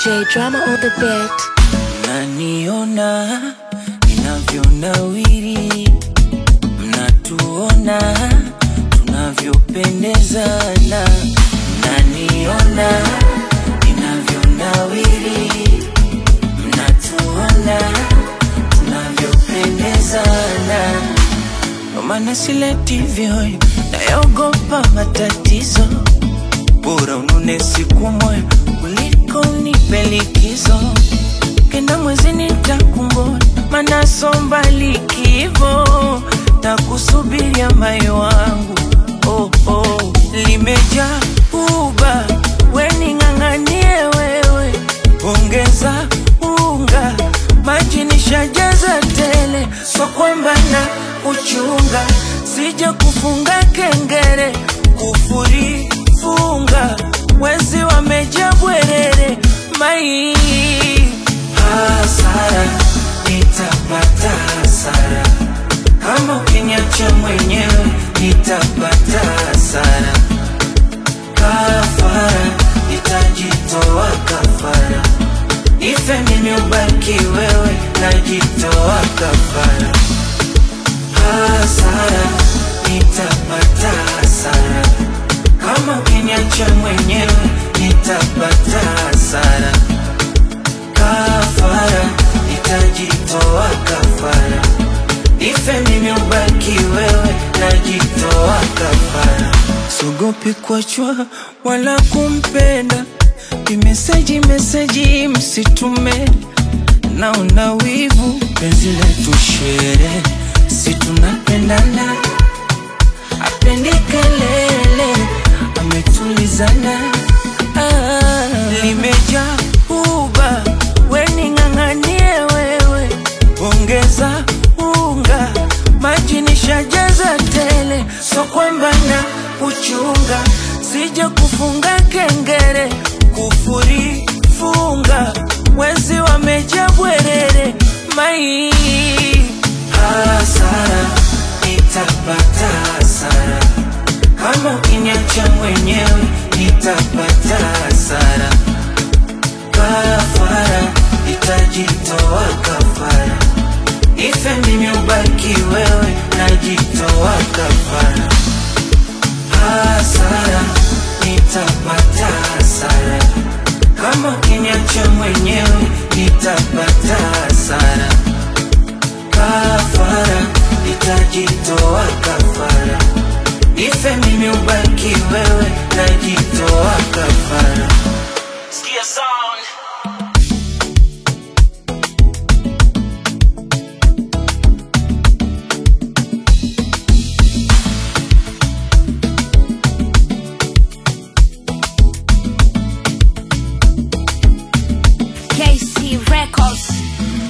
J drama on the beat. Mnaniona ninavyonawiri, mnatuona tunavyopendezana. Mnaniona ninavyonawiri, mnatuona tunavyopendezana. Ndo maana sileti vyoyo, nayogopa matatizo bora unune siku moja kuliko nipe likizo. Kenda mwezi nitakungoja, mana somba likivo takusubiria mayo wangu oh, oh. Limejaa uba weni ng'ang'anie wewe, ongeza unga maji nishajaza tele, so kwamba na uchunga sija kufunga kengere kufuri funga wezi wameja bwerere mai hasara nitapata hasara kama ukiniacha mwenyewe nitapata hasara kafara nitajitoa kafara ife mimi ubaki wewe najitoa kafara hasara nitapata hasara kama ukiniacha mwenyewe nitapata hasara kafara nitajitoa kafara ife mimi ubaki wewe najitoa kafara sogopi kuachwa wala kumpenda imeseji meseji msitume naona wivu penzi letu shere si tunapendana apendi kelele ametulizana ah, limejaa uba weni ng'ang'anie wewe ongeza unga maji nishajaza tele so kwamba na uchunga sija kufunga kengere kufuri funga wezi wameja bwerere mai hasara nitapata hasara kama ukiniacha mwenyewe nitapata hasara kafara nitajitoa kafara ife mimi ubaki wewe najitoa kafara hasara nitapata hasara kama ukiniacha mwenyewe nitapata hasara kafara nitajitoa kafara ife mimi ubaki wewe najitoa kafara